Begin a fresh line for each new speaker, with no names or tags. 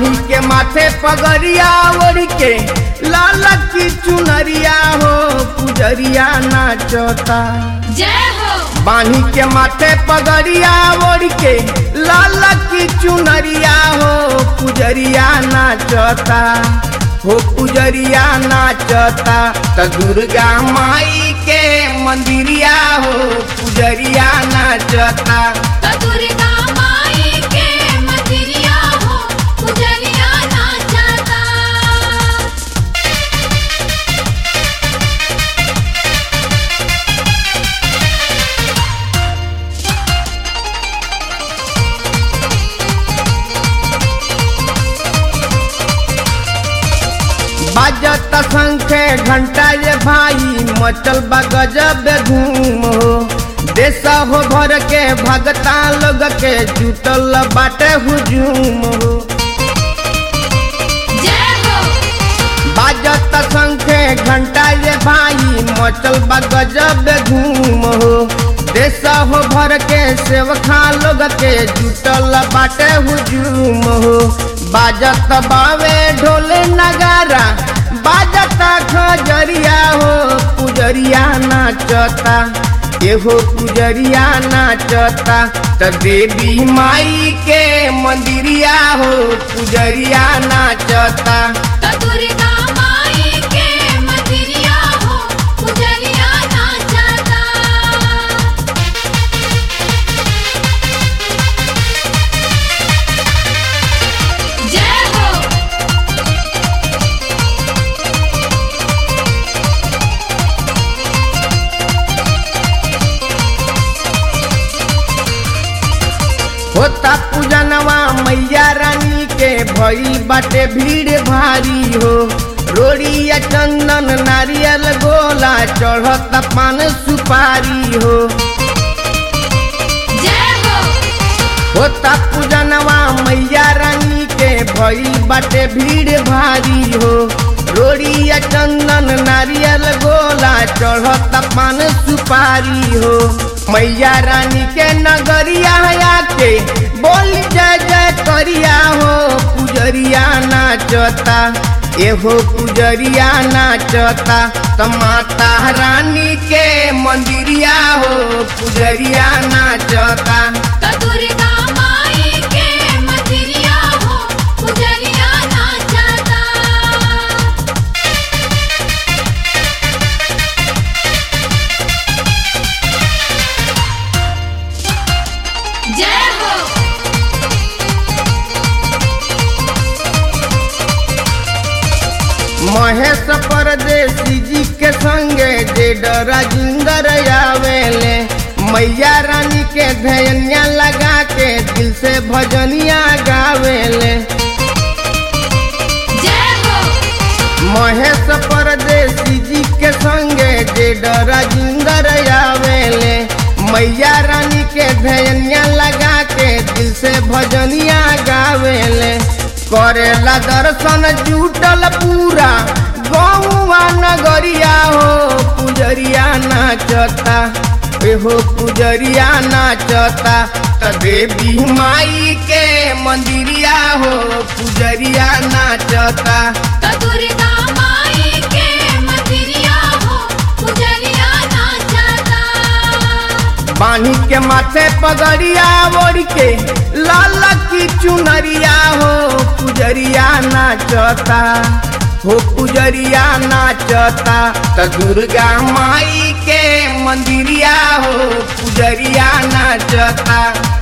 बानी के माथे पगड़िया ओढ़ के लाल की चुनरिया हो पुजरिया नाचता
जय हो
बानी के माथे पगड़िया ओढ़ के लाल की चुनरिया हो पुजरिया नाचता हो पुजरिया नाचता त दुर्गा माई के मंदिरिया हो पुजरिया नाचता
तो दुर्गा माई के मंदिरिया हो पुजरिया नाचता
बाजत संखे घंटा ये भाई मचल बा गजब धूम हो देश हो भर के भगता लोग के जुटल बाटे हुजूम हो
जय हो
बाजत संखे घंटा ये भाई मचल बा गजब धूम हो देश हो भर के सेवखा लोग के जुटल बाटे हुजूम हो बाजत बावे ढोल नगारा बाजत खजरिया हो पुजरिया नाचता एहो पुजरिया नाचता त देवी माई के मंदिरिया हो पुजरिया नाचता
तो दुर्गा माई के मंदिरिया हो पुजरिया नाचता जय हो
होता पूजनवा मैया रानी के भई बाटे भीड़ भारी हो रोड़िया चंदन नारियल गोला चढ़त पान सुपारी हो
जय हो
होता पूजनवा मैया रानी के भई बाटे भीड़ भारी हो रोड़िया चंदन नारियल गोला चढ़त पान सुपारी हो मैया रानी के नगरिया आके बोल जय जय करिया हो पुजरिया नाचता एहो पुजरिया नाचता त माता रानी के मंदिरिया हो पुजरिया नाचता
तो दुर्गा माई के मंदिरिया हो पुजरिया नाचता जय हो
महेश परदेसी जी के संगे जे राजिंदर आवेले मैया रानी के धैनिया लगा के दिल से भजनिया गावेले
जय हो
महेश परदेसी जी के संगे जे राजिंदर आवेले मैया रानी के धैनिया लगा के दिल से भजनिया गावेले करेला दर्शन जुटल पूरा गौवा नगरिया हो पुजरिया नाचता एहो पुजरिया नाचता त देवी माई के मंदिरिया हो पुजरिया नाचता
तो दुर्गा माई के मंदिरिया हो पुजरिया नाचता
बानी के माथे पगड़िया ओढ़ के लाल की चुनरिया हो पुजरिया नाचता हो पुजरिया नाचता त दुर्गा माई के मंदिरिया हो पुजरिया नाचता